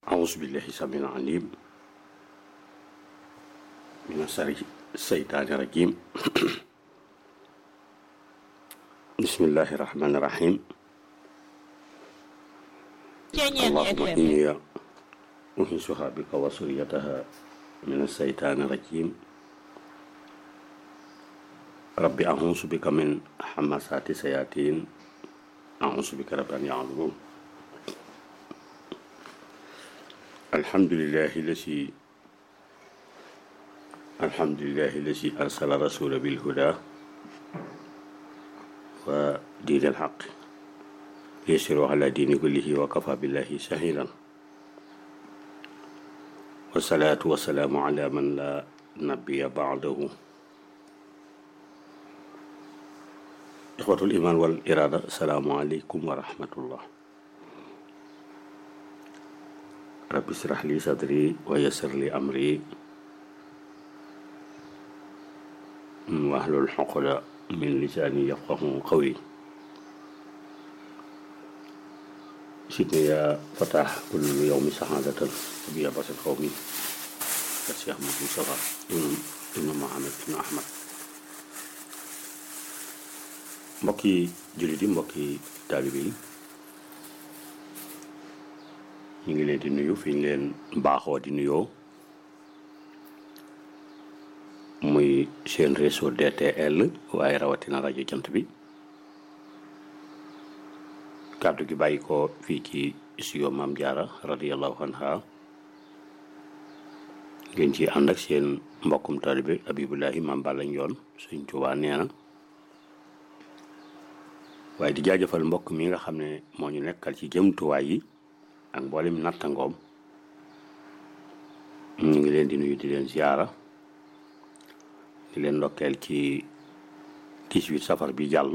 أعوذ بالله السميع العليم من شر الشيطان الرجيم بسم الله الرحمن الرحيم اللهم إني أنسها بك وسريتها من الشيطان الرجيم ربي أعوذ بك من حماسات الشياطين أعوذ بك رب أن يعلمون الحمد لله الذي الحمد لله الذي أرسل رسول بالهدى ودين الحق يسر على دين كله وكفى بالله شهيدا والصلاة والسلام على من لا نبي بعده إخوة الإيمان والإرادة السلام عليكم ورحمة الله رب اشرح لي صدري ويسر لي أمري واحلل عقدة من لساني يفقه قولي سيدنا يا فتح كل يوم سعادة أبي أباس القومي الشيخ محمد مصطفى ابن محمد بن أحمد mbokki jullit yi mbokki taalibe yi ñu ngi leen di nuyu fi ñu leen baaxoo di nuyoo muy seen réseau DTL waaye rawatina rajo jant bi kàddu gi bàyyi ko fii ci studio Maam Jaara radiyallahu anha ngeen ci ànd ak seen mbokkum taalibe Abibulahi Maam Balla Njoon Sëñ Tuubaa nee na waaye di jaajëfal mbokk mi nga xam ne moo ñu nekkal ci jëmtuwaay yi ak mboolem nattangoom ñu ngi leen di nuyu di leen ziyaara di leen ndokkeel ci 18 safar bi jàll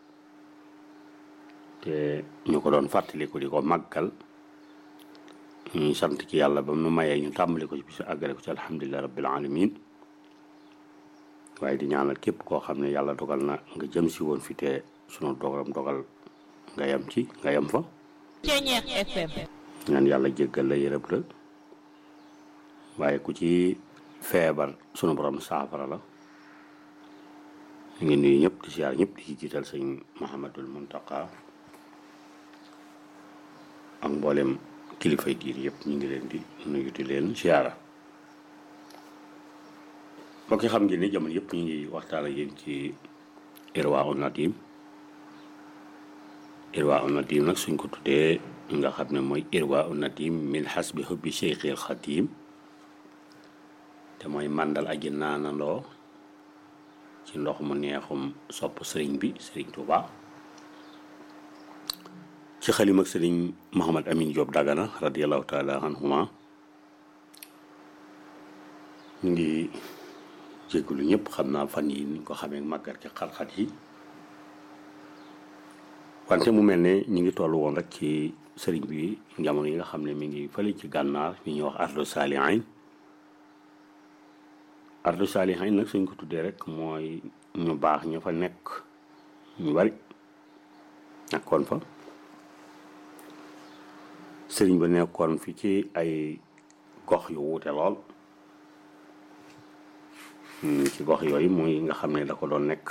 te ñu ko doon fàttaliku di ko màggal ñu sant ci yàlla ba mu mayee ñu tàmbali ko ci bisu àggale ko ci alhamdulilah rabbil alamin waaye di ñaanal képp koo xam ne yàlla dogal na nga jëm si woon fi te sunu dogalam dogal nga yam ci nga yam fa ñaan yàlla jéggal la yërëb la waaye ku ci feebar sunu borom saafara la ñu ngi nuyu ñëpp di siyaar ñëpp di ci jiital sëñ Muhammadul Muntaqa ak mboolem kilifay diir yëpp ñu ngi leen di nuyu di leen siyaara mbokk yi xam ngeen ni jamono yëpp ñu ngi waxtaan ak yéen ci Irwaa Nadim Irwaa Nadim nag suñ ko tuddee nga xam ne mooy Irwaa Nadim min xasbi hubbi Cheikhil Xadim te mooy màndal aji naanandoo ci ndox mu neexum sopp sëriñ bi sëriñ Touba ci xalim ak sëriñ Mouhamad Amin Diop Dagana radiallahu taala anhuma ñu ngi jégalu ñëpp xam naa fan yi niñ ko xamee màggat ci xat-xat yi wante mu mel ne ñu ngi toll woon rek ci sëriñ bi jamono yi nga xam ne mi ngi fële ci gànnaar mi ñuy wax ardu saalihayn ardu saalihayn nag suñ ko tuddee rek mooy ñu baax ñu fa nekk ñu bari nekkoon fa sëriñ ba nekkoon fi ci ay gox yu wuute lool ci gox yooyu muy nga xam ne da ko doon nekk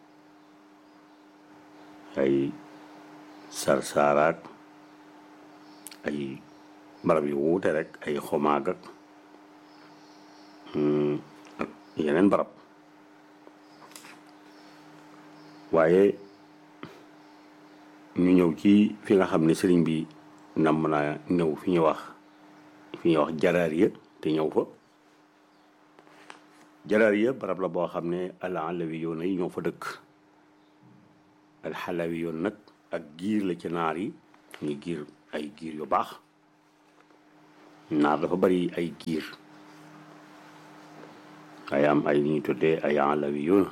ay sarsaaraak ay barab yu wuute rek ay xomaag ak ak yeneen barab waaye ñu ñëw ci fi nga xam ne sëriñ bi nam naa ñëw fi ñu wax fi ñuy wax jaraariya te ñëw fa jaraariya barab la boo xam ne alalawi yoon yi ñoo fa dëkk alxalawi yoon nag ak giir la ci naar yi ñu giir ay giir yu baax naar dafa bari ay giir ay am ay li ñuy tuddee ay alawi yoon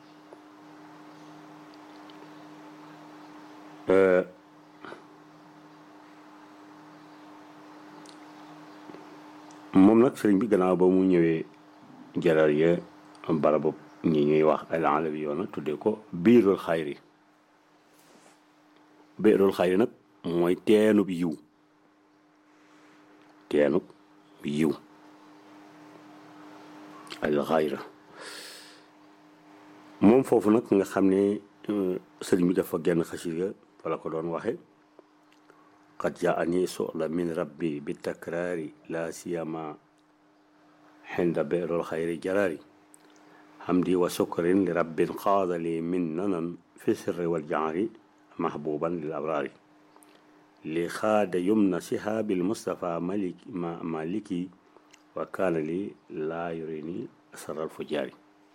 moom nag sëriñ bi gannaaw ba mu ñëwee jaraariya barabu ñi ñuy wax alalawi yoon tuddee ko biirul xayri biirul xayri nag mooy teenub yiw teenu yiw al xayra moom foofu nag nga xam ne sëriñ bi dafa genn xasida wala ko doon waxe qad jaani sola min rabbi bi takraari la siyama xinda beerol xayri jaraari hamdi wa sukrin li rabbin qaada li min nanan fi sirri wal jaari mahbuban lil abraari li xaada yumna sihaabil mustafa malik ma maliki wa kaana li laa yurini saral fujaari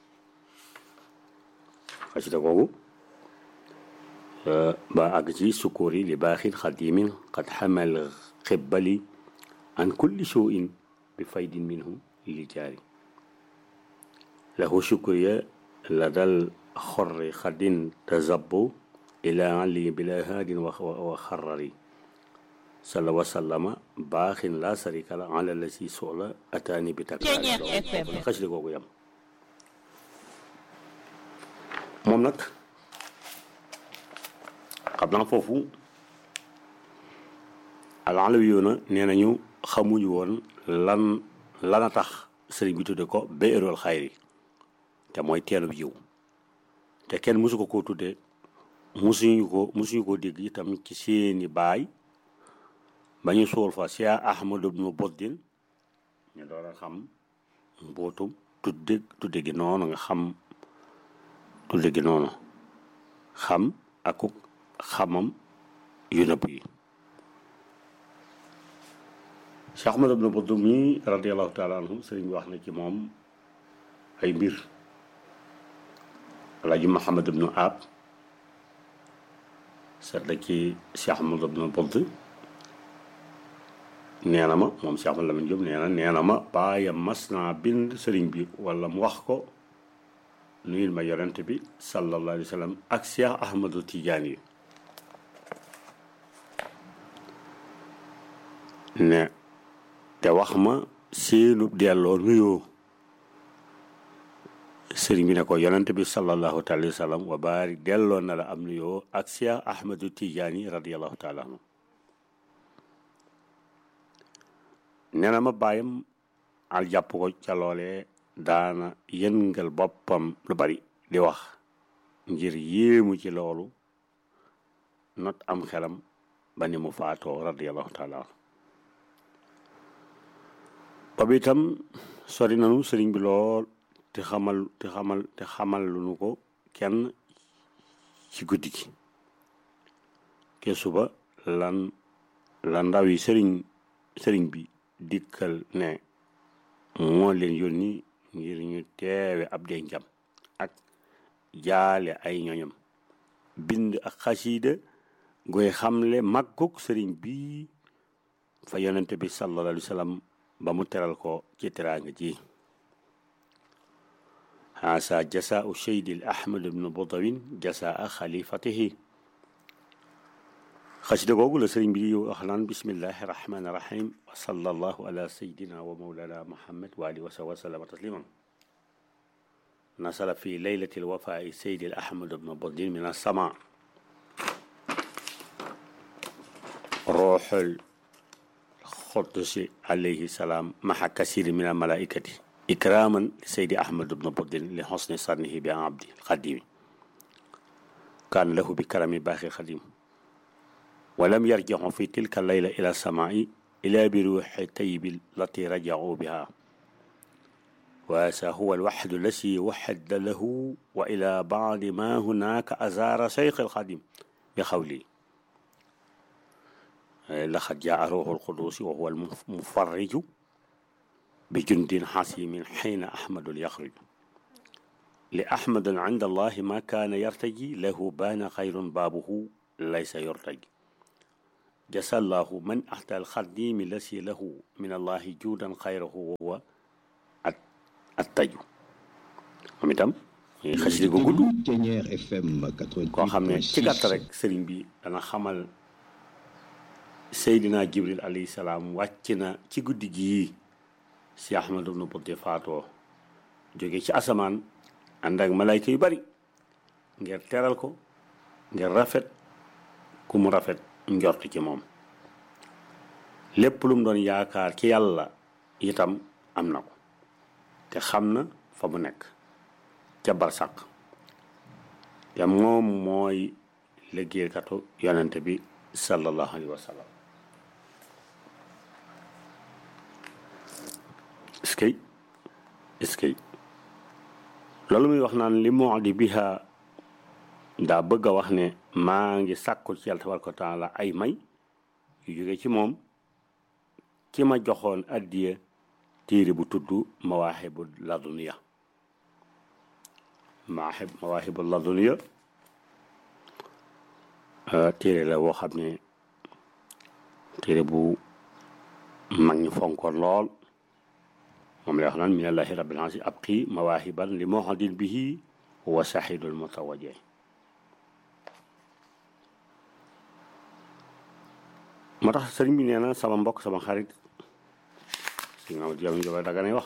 xasida googu ba àgg ci sukkuuri li baaxin xadimin qad xamal xibbali an kulli suuin bi faydin minhu li jaari lahu shukriya la dal xorri xadin tazabbu ila ali bila haadin wa xarari salla wa sallama baaxin laa sarika la ala la si soxla ataani bi takk xasida googu yam moom nag xam naa foofu alaalawi yoona nee nañu xamuñu woon lan lana tax sëriñ bi tudde ko béerool xayri te mooy teenub yiw te kenn mosu ko koo tudde musuñu ko musuñu ko dégg itam ci seeni baay ba ñu suul fa Cheikh Ahmadu bnu Boddin ñu door a xam mbootum tudde tudde gi noonu nga xam tudde gi noonu xam akuk xamam yu nëbb yi Cheikh Ahmadu bnu Boddin mi radiallahu taala anhu sëriñ bi wax na ci moom ay mbir Alaaji Muhammad ibnu Aab seet la ci Cheikh Ahmadu bnu Boddin nee na ma moom Cheikh Ahmad Lamine Diop nee na nee na ma baayam mas naa bind sëriñ bi wala mu wax ko nuyul ma yonent bi sallallahu alayhi wa sallam ak Cheikh Ahmadu Tidiane yi ne te wax ma seenu delloo nuyoo sëriñ bi ne ko yonent bi sallallahu alayhi wa sallam wa baari delloo na la am nuyoo ak Cheikh Ahmadu Tidiane yi radiyallahu taala anhu nee na ma bàyyam al jàpp ko ca loolee daana yëngal boppam lu bari di wax ngir yéemu ci loolu not am xelam ba ni mu faatoo radiallahu taala boobu itam sori nanu sëriñ bi lool te xamal te xamal te xamal lu nu ko kenn ci guddi gi ke suba lan la ndaw yi sëriñ sëriñ bi dikkal ne moo leen yónni ngir ñu teewe ab dencam ak jaale ay ñoñam bind ak xasiida goy xamle màggug sëriñ bi fa yonente bi sallallahu alayhi wa sallam ba mu teral ko ci teraanga ji haasa jasaau cheydil ahmad ibnu bodawin jasaa xalifatihi xasida googu la sëriñ bi wax naan bismillahi rahmani rahim wa sallallahu ala sayidina wa mawlana muhammad wa alihi wa sahbihi wa sallama tasliman nasala fi leylati lwafai sayidi al ahmad ibnu bodin min alsama ruuxul xudusi alayhi salaam maxa kasiri min almalaikati ikraman li sayidi ahmad ibnu bodin li xosni sannihi bi abdi xadimi kaan lahu bi karami baaxi xadim ولم يرجعوا في تلك الليلة إلى السماء إلا بروح طيب التي رجعوا بها وهذا هو الوحد الذي وحد له وإلى بعض ما هناك أزار شيخ الخادم بقولي لقد جاء روح القدوس وهو المفرج بجند حسيم حين أحمد يخرج لأحمد عند الله ما كان يرتجي له بان خير بابه ليس يرتجي جزا الله من أحدى الخديم الذي له من الله جودا خيره وهو التجو moom itam xasida gu gudd koo xam ne ci gàtt rek sëriñ bi dana xamal Seydina Jibril alayhi salaam wàcc na ci guddi gii si Ahmadu bnu Bodde faatoo jóge ci asamaan ànd ak malayka yu bari ngir teral ko ngir rafet ku mu rafet njort ci moom lépp lu mu doon yaakaar ci yàlla itam am na ko te xam na fa mu nekk ca barsàq te moom mooy liggéeykatu yonente bi sallallahu alayhi wa sallam est-ce que est-ce que loolu muy wax naan li moo di biha daa bëgg a wax ne maa ngi sàkkul ci yàlla tabaraka wa taala ay may yu jóge ci moom ki ma joxoon addiya téere bu tudd mawaahibu laduniya maahib mawaahibu laduniya téere la woo xam ne téere bu mag ñi fonkoon lool moom lay wax naan minallahi rabbil alamin abqi mawaahiban li muhadin bihi wa sahidul mutawaje moo tax sëriñ bi nee na sama mbokk sama xarit si nga jam joba daga nay wax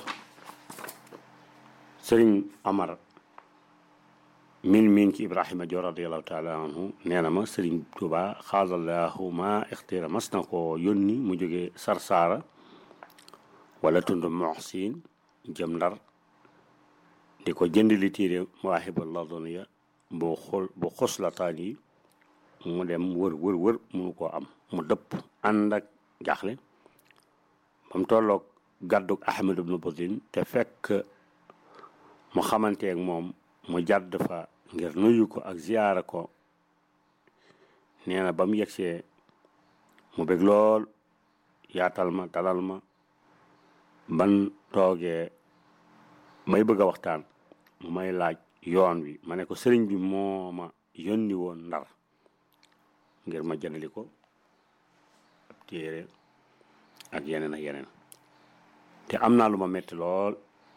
sëriñ Amar min min ci Ibrahima Joor radiallahu taala anhu nee na ma sëriñ Tuuba xaalallahu ma ixtira mas na ko yónni mu jóge Sarsaara wala tund Muxsin jëm Ndar di ko jënd li téere Mawaahibul Laduniya bu xol bu xoslataan yi mu dem wër wër wër munu koo am mu dëpp ànd ak jaaxle ba mu tolloog gàddug Ahmad ibnu Budin te fekk mu xamanteeg moom mu jàdd fa ngir nuyu ko ak ziyaara ko nee na ba mu yegsee mu bég lool yaatal ma dalal ma ban toogee may bëgg a waxtaan mu may laaj yoon wi ma ne ko sëriñ bi moo ma yónni woon ndar ngir ma jëndali ko ab téere ak yeneen ak yeneen te am naa lu ma metti lool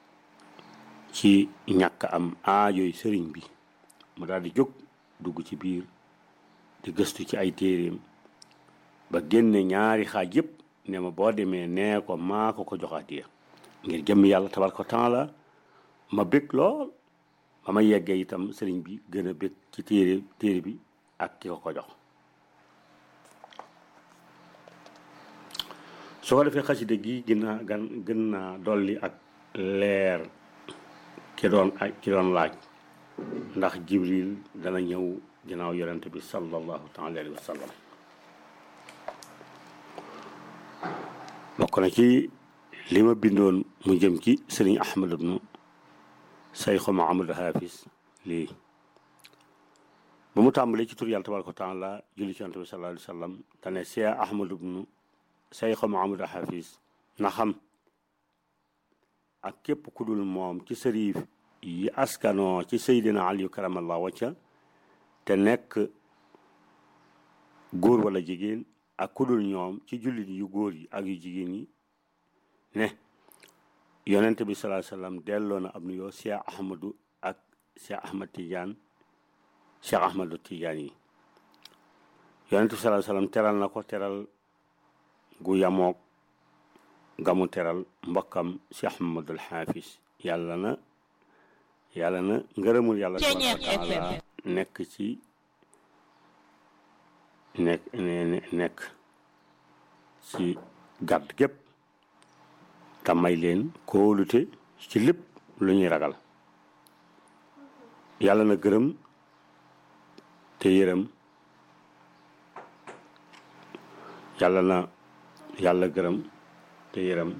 ci ñàkk am aajoy sëriñ bi mu daal di jóg dugg ci biir di gëstu ci ay téeréem ba génne ñaari xaaj yëpp ne ma boo demee nee ko maa ko ko joxaatiya ngir jëmm yàlla tabaraka taala ma bég lool ba ma yeggee itam sëriñ bi gën a bég ci téere téere bi ak ki ko ko jox su ko defee xasida gi gën naa gan gën naa dolli ak leer ki doon ak ki doon laaj ndax jibril dana ñëw ginnaaw yonent bi sallallahu taala alayhi wa sallam bokk na ci li ma bindoon mu jëm ci sëriñ ahmad ibnu sayxu mahamad haafis lii ba mu tàmbalee ci tur yàlla tabaraka wa taala julli ci yonent bi sallallahu alayhi wa sallam dane cheikh ahmad ibnu sayxu mahamad haafis na xam ak képp ku dul moom ci sëriif yi askanoo ci seydina aliyu karamallahu wacca te nekk góor wala jigéen ak ku dul ñoom ci jullit yu góor yi ak yu jigéen yi ne yonent bi salaa sallam delloo na ab nuyoo cheikh ahmadu ak cheikh ahmad tidiane cheikh ahmadu tidiane yi yonent bi salaa sallam teral na ko teral gu yamoog gamu teral mbokkam cheikh mahamadul xaafis yàlla na yàlla na ngërëmul yàlla tabaraka wa taala nekk ci nekk nekk ci gàdd gépp te may leen kóolute ci lépp lu ñuy ragal yàlla na gërëm te yërëm yàlla na yàlla gërëm te yërëm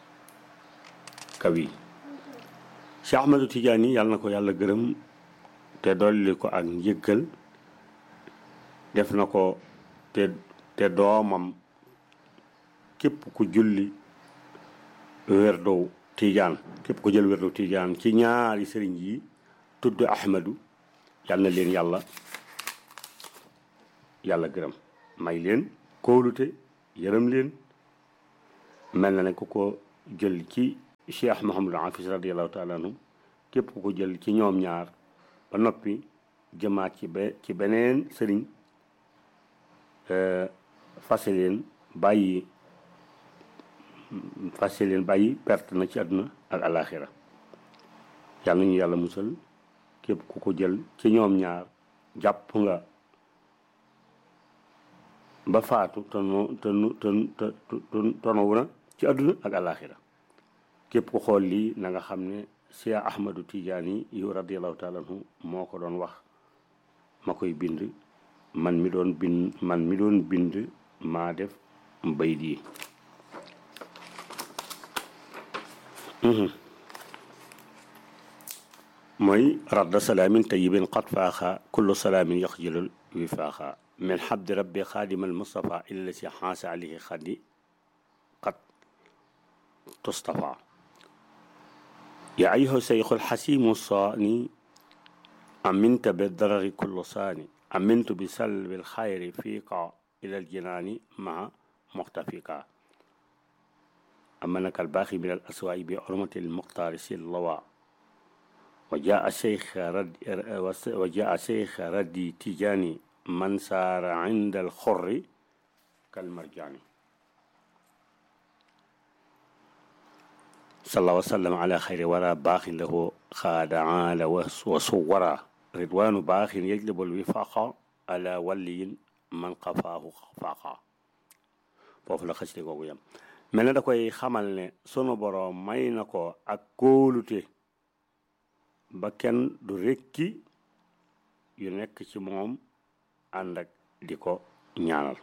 kawi Cheikh Ahmadou Tidiane yàlla na ko yàlla gërëm te dolli ko ak njëggal def na ko te te doomam képp ku julli werdow Tidiane képp ku jël werdow Tidiane ci ñaari sëriñ yi tudd Ahmadou yàlla na leen yàlla yàlla gërëm may leen kóolute yërëm leen mel na ne ku ko jël ci cheikh Mouhamadou Hafiz radiallahu taala anhu képp ku ko jël ci ñoom ñaar ba noppi jëmaat ci be ci beneen sëriñ fase leen bàyyi fase leen bàyyi perte na ci àdduna ak alaxira yàlla nañu yàlla musal képp ku ko jël ci ñoom ñaar jàpp nga ba faatu te nu te nu te te tonowu na ci àdduna ak àllaaxira képp ku xool lii na nga xam ne Cheikh Ahmadou Tidiane yu radiallahu taala anhu moo ko doon wax ma koy bind man mi doon bind man mi doon bind maa def mbay di mooy radda salaamin tayibin qad faaxa kullu salaamin yaxjilul wi faaxa min xabdi rabbi xaadimal mustafa illa si xaasa alayhi xaddi qad tustafa yaa ayuha seyxul xasimu saani aminta bi darari kullu saani amintu bi salbil xayri fiika ila aljinaani maa muxtafika amanaka albaaxi min al aswaai bi urmati almuxtaari si lawa wa jaa cheikh rad wa jaa cheikh raddi tijaani man saara inda alxurri kalmarjaani salla wa sallam ala xayri wara baaxin lahu xaada aala wa suwara ridwaanu baaxin yajlibul wifaqa ala waliyin man xafaahu faaqa foofu la xasida googu yam mel na da koy xamal ne sunu boroom may na ko ak kóolute ba kenn du rekki yu nekk ci moom ànd ak di ko ñaanal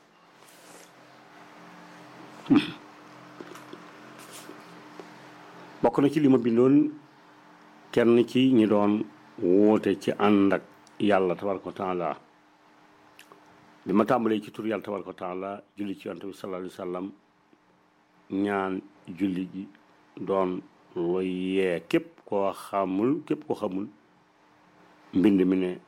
bokk na ci li ma bindoon kenn ci ñi doon woote ci ànd ak yàlla tabaraka wa taala bi ma tàmbalee ci tur yàlla tabaraka wa taala julli ci yonent bi sallallahu alayhi wa sallam ñaan julli ji doon lu yee képp koo xamul képp koo xamul mbind mi ne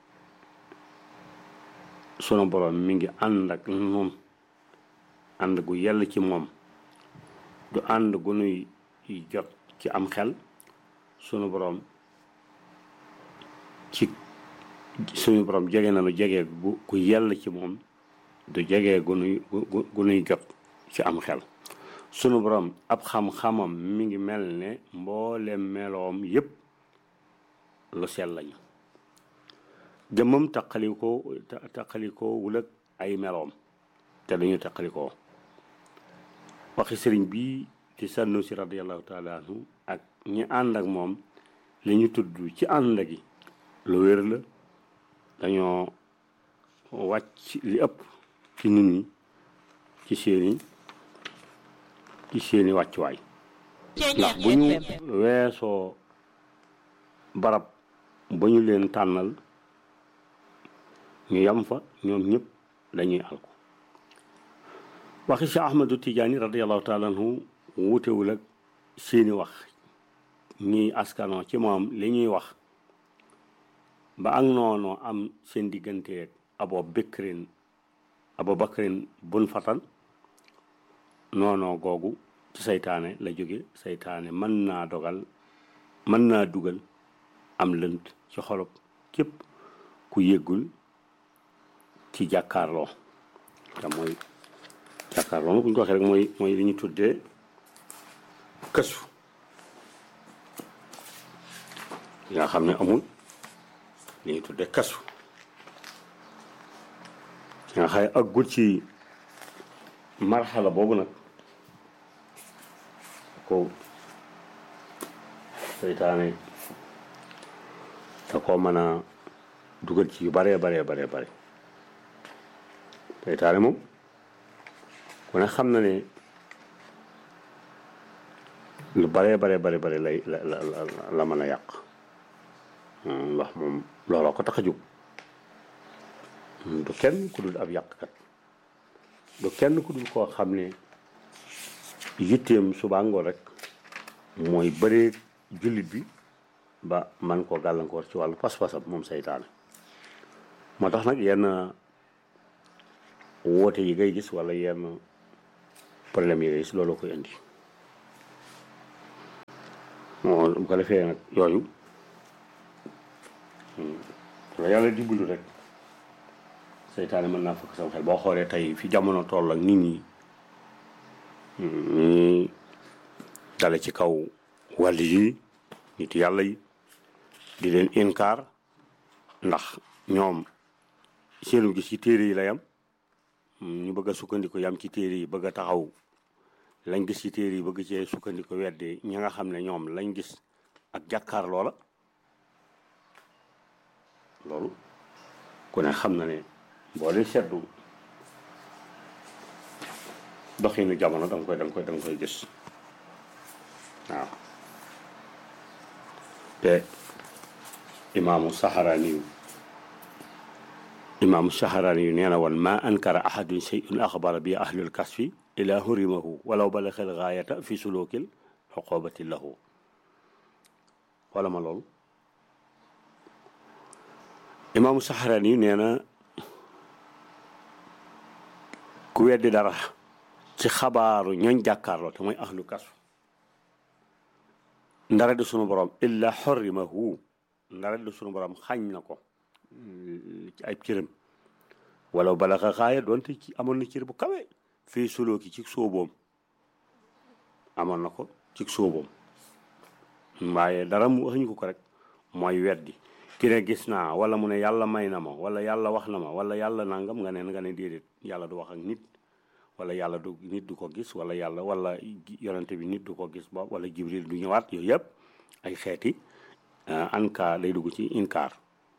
sunu borom mi ngi ànd ak nun ànd gu yell ci moom du ànd gu nuy jot ci am xel sunu borom ci suñu borom jege na nu jege gu gu yell ci moom du jege gu nuy gu nuy jot ci am xel sunu borom ab xam-xamam mi ngi mel ne mboolem meloom yépp lu sell lañu jëmmam taqalikoo taqalikoo wul ak ay meloom te dañu taqalikoo waxi sëriñ bi ci sànnu si radiallahu taala anhu ak ñi ànd ak moom li ñu tudd ci ànd gi lu wér la dañoo wàcc li ëpp ci nit ñi ci seeni ci seeni wàccuwaay ndax bu ñu weesoo barab ba ñu leen tànnal ñu yam fa ñoom ñëpp dañuy alko waxi Cheikh Ahmadu Tijaani radiallahu taala anhu wutewul ak seeni wax ñiy askanoo ci moom li ñuy wax ba ak noonu am seen digganteeg abo bëkkrin abo bakrin bun fatan noonoo googu ci saytaane la jóge saytaane mën naa dogal mën naa dugal am lënt ci xolob képp ku yëggul ci jàkkaarloo te mooy jàkkaarloo nag bu ñu ko waxee rek mooy mooy li ñu tuddee kësu nga xam ne amul li ñu tuddee kasu nga xay aggul ci marxala boobu nag ko seytaane da koo mën a dugal ci yu baree baree baree bare seytaane moom ku ne xam na ne lu baree baree bare bare lay la la la mën a yàq ndax moom looloo ko tax a jóg du kenn ku dul ab yàqkat du kenn ku dul koo xam ne yitteem suba ngoon rek mooy bëree jullit bi ba man koo gàllankoor ci wàllu pas-pasam moom seytaane moo tax nag yenn woote yi ngay gis wala yenn problème yi ngay gis looloo koy indi moo bu ko defee nag yooyu la yàlla dimbalu rek seytaane mën naa fëkk sama xel boo xoolee tey fi jamono toll ak nit ñi ñi dale ci kaw wàll yi nit yàlla yi di leen inkaar ndax ñoom seenu gis ci téere yi la yam ñu bëgg a sukkandiku yam ci téere yi bëgg a taxaw lañ gis ci téere yi bëgg cee sukkandiku weddi ñi nga xam ne ñoom lañ gis ak jàkkaar loola loolu ku ne xam na ne boo dee seddu doxinu jamono danga koy danga koy danga koy gis waaw te imaamu saxaraani yu imaamu saxaraani yu nee na woon ma ankara ahadun shay'un axbara bi ahlul kasfi ila hurimahu walaw balaxel gaayata fi sulukil xoqobati lahu xoola ma loolu imaamu saxaraani yu nee na ku weddi dara ci xabaaru ñooñ jàkkaarloo te mooy ahlu kasf ndara di sunu borom illa xorrimahu ndara di sunu borom xañ na ko ci ay cëram wala balaxa xaaya doonte ci amoon na cër bu kawe fii sulooki ci sóoboom amoon na ko ci sóoboom waaye dara mu waxuñu ko ko rek mooy weddi ki ne gis naa wala mu ne yàlla may na ma wala yàlla wax na ma wala yàlla nangam nga ne nga ne déedéet yàlla du wax ak nit wala yàlla du nit du ko gis wala yàlla wala yonente bi nit du ko gis ba wala jibril du ñëwaat yooyu yëpp ay xeeti ankaar day dugg ci inkaar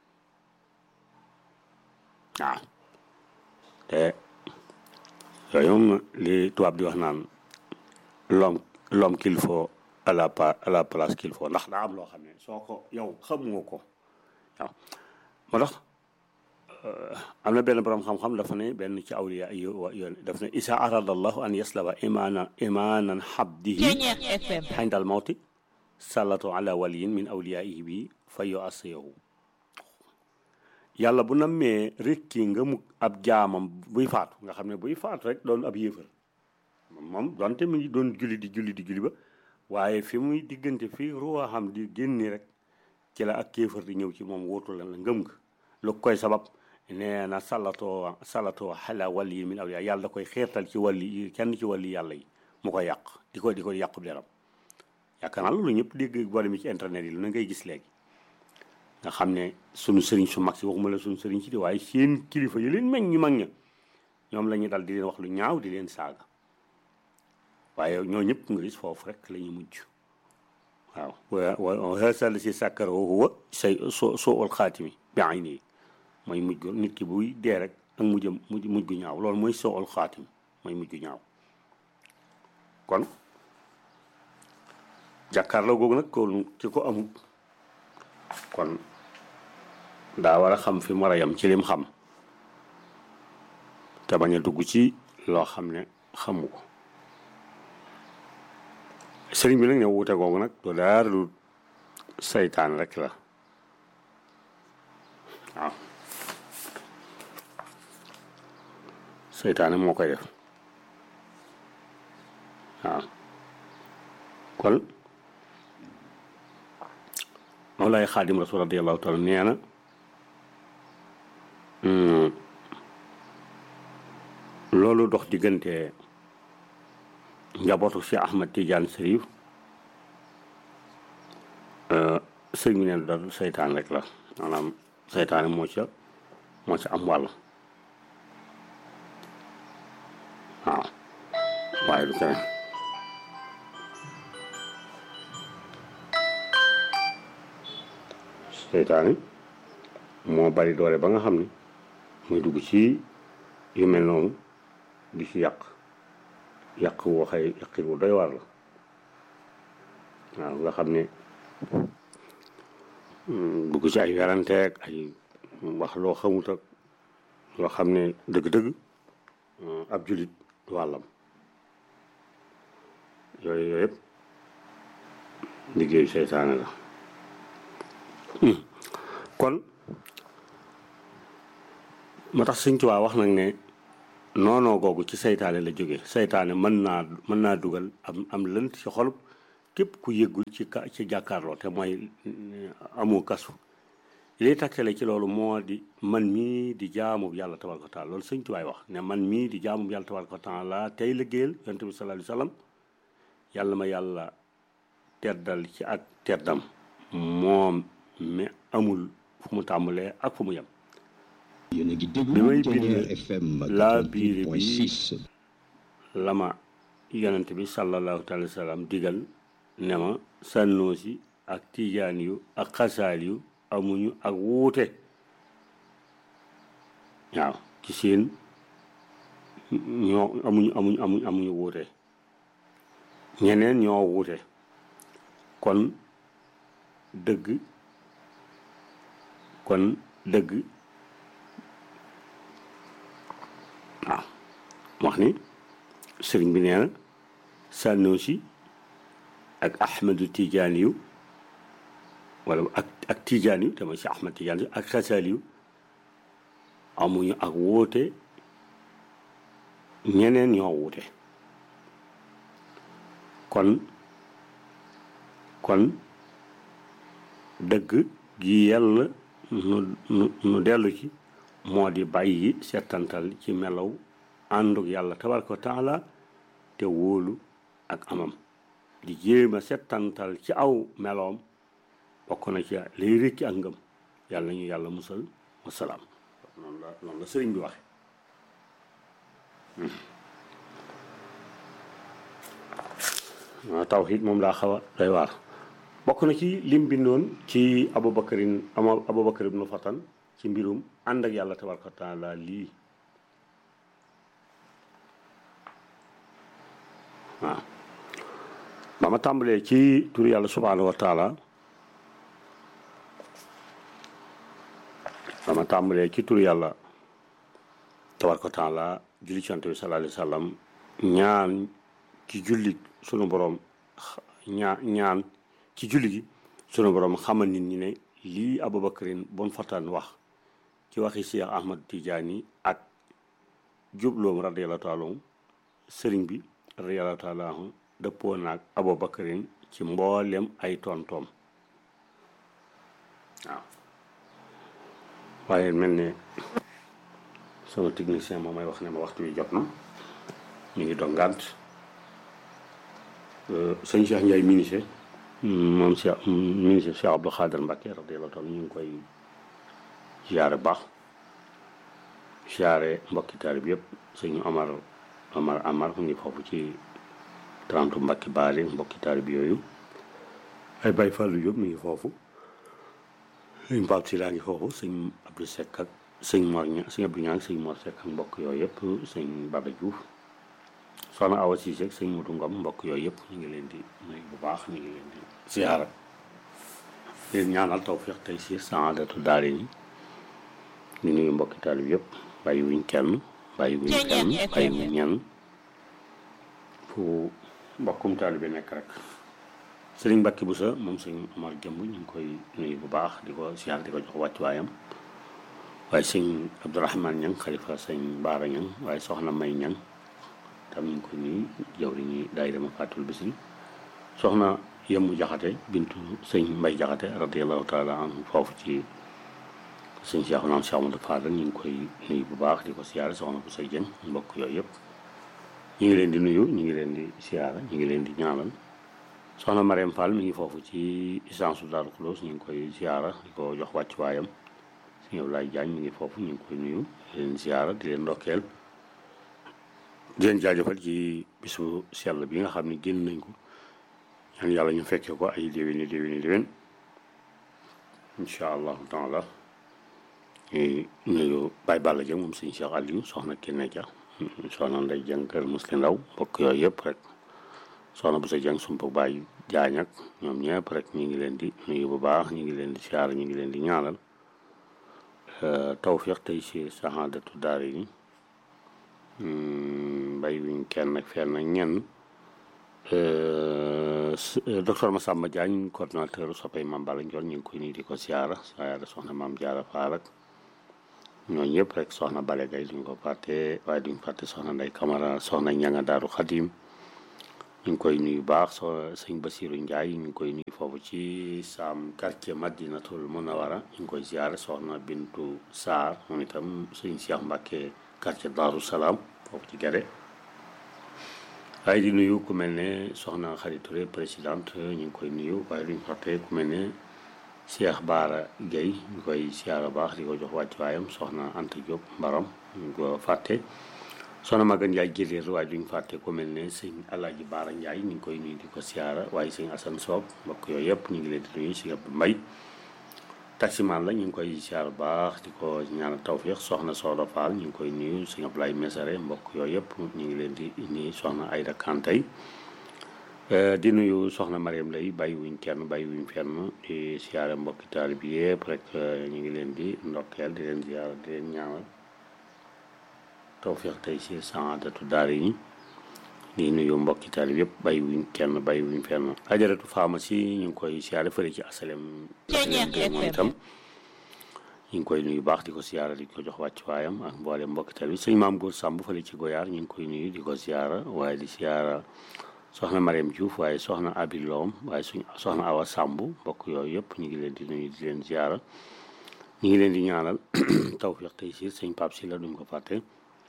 waaw te yooyu moom li tubaab di wax naan l'homme l'homme qu'il faut à la à la place qu'il faut ndax daa am loo xam ne soo ko yow xamoo ko waaw moo tax am na benn borom xam-xam dafa ne benn ci awliya yoon daf ne isa arada allahu an yaslaba imaana imaanan xabdihi xindal mawti sallatu ala waliyin min awliyaihi bi fa yu asiyahu yàlla bu nammee rekki nga mu ab jaamam buy faatu nga xam ne buy faatu rek doon ab yéefar moom donte mu ngi doon julli di julli di julli ba waaye fi muy diggante fi ruwa xam di génni rek ci la ak kéefar di ñëw ci moom wóotu la ngëm nga lu koy sabab nee na salatoo salatoo xala wàll yi min awliya yàlla da koy xeertal ci wàlli kenn ci wàlli yàlla yi mu koy yàq di ko di ko yàqu deram yaakaar naa loolu ñëpp dégg boole mi ci internet yi lu na ngay gis léegi nga xam ne sunu sëriñ su mag si waxuma la sunu sëriñ si di waaye seen kilifa yi leen meñ ñu mag ña ñoom la ñu dal di leen wax lu ñaaw di leen saaga waaye ñoo ñëpp nga gis foofu rek la ñu mujj waaw wa hasal si sàkkara huwa say so soo ul xaatimi bi ay nii mooy mujj nit ki buy dee rek ak mujjam mujj mujj gu ñaaw loolu mooy soo ul xaatim mooy mujj gu ñaaw kon jàkkaarloo googu nag ko ci ko amul kon daa war a xam fi mu war a yem ci lim xam te bañ a dugg ci loo xam ne xamu ko sëriñ bi nag ne wuute googu nag du daar lu saytaan rek la waaw seytaane moo koy def waaw kon Mawlaay Xaadim Rasul radiyallahu taala nee na loolu dox diggante njabootu si Ahmad Tidiane Sërif sëñ bi neen dal seytaan rek la maanaam seytaane moo ca moo ca am wàll waaw waaye du keneen seytaane moo bari doole ba nga xam ne muy dugg ci yu mel noonu di ci yàq yàq woo xëy yàqit wu doy war la waaw nga xam ne dugg ci ay weranteeg ay wax loo xamut ak loo xam ne dëgg-dëgg ab julit du wàllam yooyu yooyu yëpp liggéeyu seytaane la kon moo tax Sëñ Tuubaa wax nag ne noonoo googu ci seytaane la jóge seytaane mën naa mën naa dugal am am lënt ci xolub képp ku yëggul ci ka ci jàkkaarloo te mooy amu kasu liy takkale ci loolu moo di man mii di jaamu yàlla tabaraka wa taala loolu sëñ tubaay wax ne man mii di jaamu yàlla tabaraka wa taala tey liggéeyal yonent bi sallallahu alayhi wa sallam yàlla ma yàlla teddal ci ak teddam moom mi amul fu mu tàmbalee ak fu mu yem yéen a ngi bi déglu may Thiéniere bind FM laa biire bi 88.6 lama yonent bi sallallahu taala wa sallam digal ne ma sànnoosi ak tijaan yu ak xasaal yu amuñu ak wuute waaw ci seen ñoo amuñu amuñu amuñu amuñu wuute ñeneen ñoo wuute kon dëgg kon dëgg waaw wax ni sëriñ bi nee na Sanusi ak Ahmadu Tijaani yu wala ak ak Tijaani yu te mooy si Ahmad Tijaani yu ak Xasaali yu amuñu ak wuute ñeneen ñoo wuute kon kon dëgg gi yàlla nu nu nu dellu ci moo di bàyyi settantal ci melaw ànduk yàlla tabaraka wa taala te wóolu ak amam di jéem a settantal ci aw meloom bokk na ci lay rëcc ak ngëm yàlla ñu yàlla musal wasalaam noonu la noonu la sëriñ bi waxe waaw tawxiid moom laa xaw a doy waar bokk na ci lim bindoon ci abubakarin ama abubakar ibnu fatan ci mbirum ànd ak yàlla tabaraka wa taala lii waaw ba ma tàmbalee ci tur yàlla subhaanahu wa taala ba ma tàmbalee ci tur yàlla tabaraka wa taala julli ci yonent bi sallallahu alayhi wa sallam ñaan ci julli sunu borom ñaa ñaan ci julli gi sunu borom xamal nit ñi ne lii abubakarin bon fatan wax ci waxi Cheikh Ahmad Tidiane ak jubloom radiyallahu taala anhu sëriñ bi radiyallahu taala anhu dëppoo naag abubakarin ci mboolem ay tontoom waaw waaye mel ne sama technicien moom may wax ne ma waxtu wi jot na ñu ngi doon ngànt sëñ Cheikh Ndiaye ministre moom Cheikh ministre Cheikh Abdou Khader Mbacke radiyallahu taala ñu ngi koy ziare baax ziare mbokki taarib yëpp sëñ Omar Omar Amar mu ngi foofu ci trente mbakki baale mbokki taarib yooyu ay Baye Fallou yëpp mi ngi foofu sëñ Pape si laa ngi foofu sëñ Abdou Seck ak sëñ Mor Ña sëñ Abdou Ñang sëñ Mor Seck ak mbokk yooyu yëpp sëñ Baba Diouf soxna Awa Cissé ak sëñ Modou Ngom mbokk yooyu yëpp ñu ngi leen di nuyu bu baax ñu ngi leen di ziara leen ñaanal tawfiq tey si saadatu daare ni ñu nuyu mbokki taalib yëpp bàyyi wuñ kenn bàyyi wuñ kenn bàyyi wuñ ñenn fu mbokkum taalib bi nekk rek sëriñ Mbacke Boussa moom sëñ Omar Jëmb ñu ngi koy nuyu bu baax di ko ziar di ko jox wàccuwaayam waaye sëñ Abdourahmane Ñang xalifa sëñ Baara Ñang waaye soxna May Ñang tam ñu ngi koy nuyu jawri ñi daay dama fàttul bisri soxna yemmu jaxate bintu sëñ Mbay jaxate radiallahu taala anhu foofu ci sëñ Cheikh naam Cheikh Amadou Fadal ñu ngi koy nuyu bu baax di ko siyaare soxna bu say jëng mbokk yooyu yëpp ñu ngi leen di nuyu ñu ngi leen di siyaare ñu ngi leen di ñaanal soxna Mariam Fall mi ngi foofu ci essence Daaru Xuloos ñu ngi koy siyaara di ko jox wàcc waayam sëñ Ablaye Diagne mi ngi foofu ñu ngi koy nuyu di leen siyaara di leen ndokkeel di leen jaajëfal ci bisu sell bi nga xam ne génn nañ ko ñaan yàlla ñu fekkee ko ay déwéni déwéni déwén incha allahu taala ñuy nuyu Baye Balla Dieng moom sëñ Cheikh Aliou soxna Kenne Dia soxna Ndeye Dieng kër Muslim Ndaw mbokk yooyu yëpp rek soxna bu sa Dieng sumpa Baye Jaañ ak ñoom ñëpp rek ñu ngi leen di nuyu bu baax ñu ngi leen di siyaar ñu ngi leen di ñaanal tawfiq tey si saxaadatu daara yi mbay wiñ kenn ak fenn ak ñenn docteur Massamba Diagne coordonnateur soppay Mame Balla Ndiol ñu ngi koy nii di ko siyaara siyaara soxna Mame Diarra Fall ak ñooñu ñëpp rek soxna Bale Gaye duñ ko fàtte waaye duñ fàtte soxna Ndey Camara soxna Ñanga Daaru Xadim ñu ngi koy nuyu baax so sëñ Basiru Ndiaye ñu ngi koy nuyu foofu ci Sam quartier Madinatul Munawara ñu ngi koy siyaara soxna Bintu Sarr moom itam sëñ Cheikh Mbacke quartier Daaru Salaam foofu ci Gere waaye di nuyu ku mel ne soxna Xari Touré présidente ñu ngi koy nuyu waaye duñ fàtte ku mel ne Cheikh Baara Guèye ñu koy siyaara baax di ko jox wàccuwaayam soxna Anta Diop Mbaram ñu ko fàtte soxna Maga Ndiaye jëleer waaye duñ fàtte ku mel ne sëñ Alaaji Baara Ndiaye ñu ngi koy nuyu di ko siyaara waaye sëñ Assane Soob mbokk yooyu yëpp ñu ngi leen di nuyu si Abdou Mbay taximaan la ñu ngi koy siyaara baax di ko ñaanal tawfiix soxna Sooda Fall ñu ngi koy nuyu sëñ Ablaye Mesare mbokk yooyu yëpp ñu ngi leen di nuyu soxna Ayda Kantay di nuyu soxna Mariam lay bàyyi wuñ kenn bàyyi wuñ fenn di siyaare mbokki taalib yi yëpp rek ñu ngi leen di ndokkeel di leen siyaara di leen ñaanal tawfiix tey si saadatu daara yi di nuyu mbokki taalib yëpp bàyyi wuñ kenn bàyyi wuñ fenn ajaratu pharmacie ñu ngi koy siyaare fële ci asalem asalem moom itam ñu ngi koy nuyu baax di ko siyaara di ko jox wàccuwaayam ak mboole mbokki taalib sëñ maam góor sàmb fële ci goyaar ñu ngi koy nuyu di ko siyaara waaye di siyaara soxna Mariam Diouf waaye soxna Abi Loom waaye suñ soxna Awa Samb mbokk yooyu yëpp ñu ngi leen di nuyu di leen ziara ñu ngi leen di ñaanal tawfiq tey si sëñ Pape si la duñ ko fàtte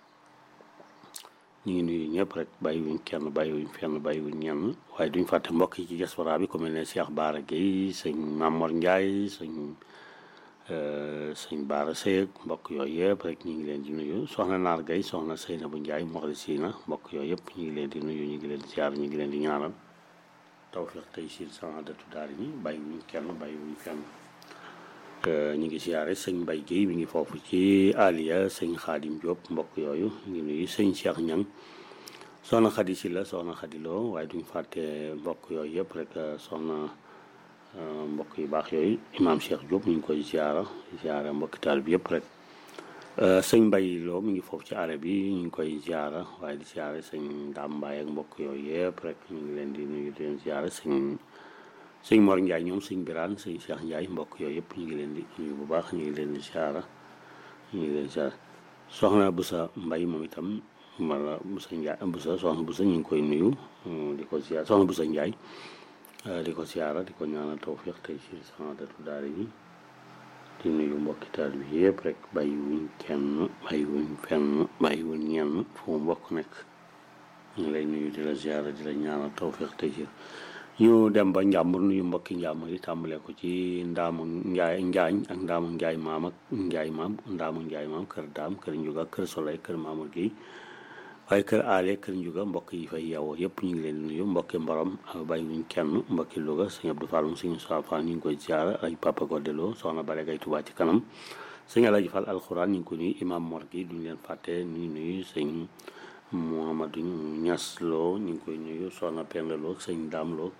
ñu ngi nuyu ñëpp rek bàyyiwuñ kenn bàyyiwuñ fenn bàyyiwuñ ñenn waaye duñ fàtte mbokk yi ci diaspora bi ku mel ne Cheikh Baara Guèye sëñ Mamor Ndiaye sëñ sëñ Baara Seyeg mbokk yooyu yëpp rek ñu ngi leen di nuyu soxna Naar Guèye soxna Seynabou Ndiaye Moxlisina mbokk yooyu yëpp ñu ngi leen di nuyu ñu ngi leen di ziar ñu ngi leen di ñaanal tawfiq tey si saadatu daara ñi bàyyiwuñ kenn bàyyiwuñ fenn ñu ngi siyaare sëñ Mbay Guèye mi ngi foofu ci Aliya sëñ Xaadim Diop mbokk yooyu ñu ngi nuyu sëñ Cheikh Ñang soxna Xadi si la soxna Xadi Lo waaye duñ fàtte mbokk yooyu yëpp rek soxna mbokk yu baax yooyu imaam Cheikh Diop ñu ngi koy ziara ziara mbokki taal bi yëpp rek sëñ Mbay Lo mi ngi foofu ci arab bi ñu ngi koy ziara waaye di ziara sëñ Daam Mbaay ak mbokk yooyu yëpp rek ñu ngi leen di nuyu di leen ziara sëñ sëñ Mor Ndiaye ñoom sëñ Birane sëñ Cheikh Ndiaye mbokk yooyu yëpp ñu ngi leen di nuyu bu baax ñu ngi leen di ziara ñu ngi leen di ziara soxna Busa Mbay moom itam wala Busa Ndiaye Busa soxna Busa ñu ngi koy nuyu di ko ziara soxna Busa Ndiaye di ko siyaara di ko ñaanal tawfiq tey si saadatu daara yi di nuyu mbokki taal bi yëpp rek bàyyi wuñ kenn bàyyi wuñ fenn bàyyi wuñ ñenn fu mu mbokk nekk ñu ngi lay nuyu di la siyaara di la ñaanal tawfiq tey si ñu dem ba njàmbur nuyu mbokki njàmbur yi tàmbalee ko ci ndaamu njaay njaañ ak ndaamu njaay maam ak njaay maam ndaamu njaay maam kër daam kër njuga kër soley kër maamul gi waaye kër aale kër njuga mbokk yi fay yeewoo yëpp ñu ngi leen di nuyu mbokki mborom bàyyi wuñ kenn mbokki Louga sëñ Abdou Fall sëñ Moussa Fall ñu ngi koy ziara ay papa Godelo soxna Bare Gay Tuubaa ci kanam sëñ Alaaji Fall alxuraan ñu ngi ko nuyu imam Mor gi duñ leen fàtte ñu nuyu sëñ Mouhamadou Ñas Lo ñu ngi koy nuyu soxna Penda Lo sëñ Daam Lo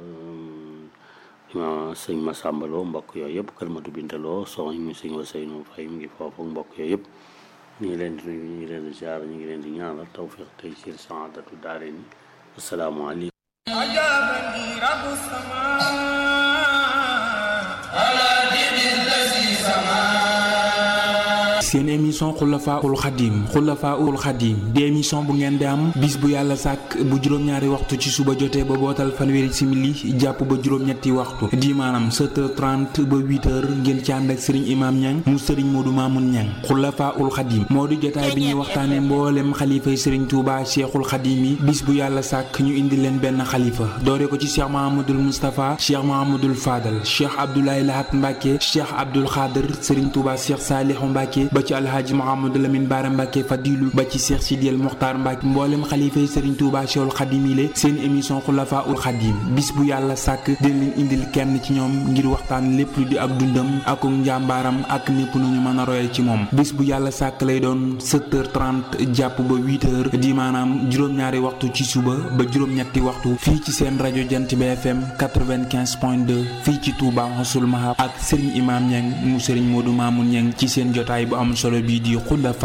sëñ Masamba Lo mbokk yooyu yëpp kër Madu Binta Lo soxna ñu sëñ Waseynu Fay mu ngi foofu mbokk yooyu yëpp ñu ngi leen di nuyu ñu ngi leen di ziar ñu ngi leen di ñaanal tawfiq tey ci saadatu daare ni asalaamaaleykum أجابني رب السماء على دين الذي سماه seen émission xulafaul xadim xulafaul xadim di émission bu ngeen di am bis bu yàlla sàkk bu juróom-ñaari waxtu ci suba jotee ba bootal fanweeri simili jàpp ba juróom-ñetti waxtu di maanaam 7h30 ba 8h ngeen ci ànd ak sëriñ imaam ñang mu sëriñ moodu maamun ñang xulafaul xadim moo di jotaay bi ñuy waxtaane mboolem xalifay sëriñ tuuba cheikhul xadim yi bis bu yàlla sàkk ñu indi leen benn xalifa doore ko ci cheikh mahamadul moustapha cheikh mahamadul fadal cheikh abdoulaye lahat mbàkke cheikh abdul xaadir sëriñ tuuba cheikh saalihu mbàkke ba ci alhaaji Mouhamadou Lamine Bara Mbacke Fadilu ba ci Cheikh Sidiel Mokhtar Mbacke mboolem xalifa yi Serigne Touba Cheikhul Khadim yi seen émission Khulafa ul Khadim bis bu yàlla sàkk dina leen indil kenn ci ñoom ngir waxtaan lépp lu di ak dundam ak njàmbaaram ak népp nu ñu mën a royee ci moom bis bu yàlla sàkk lay doon 7h30 jàpp ba 8h di maanaam juróom-ñaari waxtu ci suba ba juróom-ñetti waxtu fii ci seen rajo Jant bi FM 95.2 fii ci Touba Mossoul Mahab ak Serigne Imam Niang mu Serigne Modou Mamoun Niang ci seen jotaay bu am solo bii di Khulafa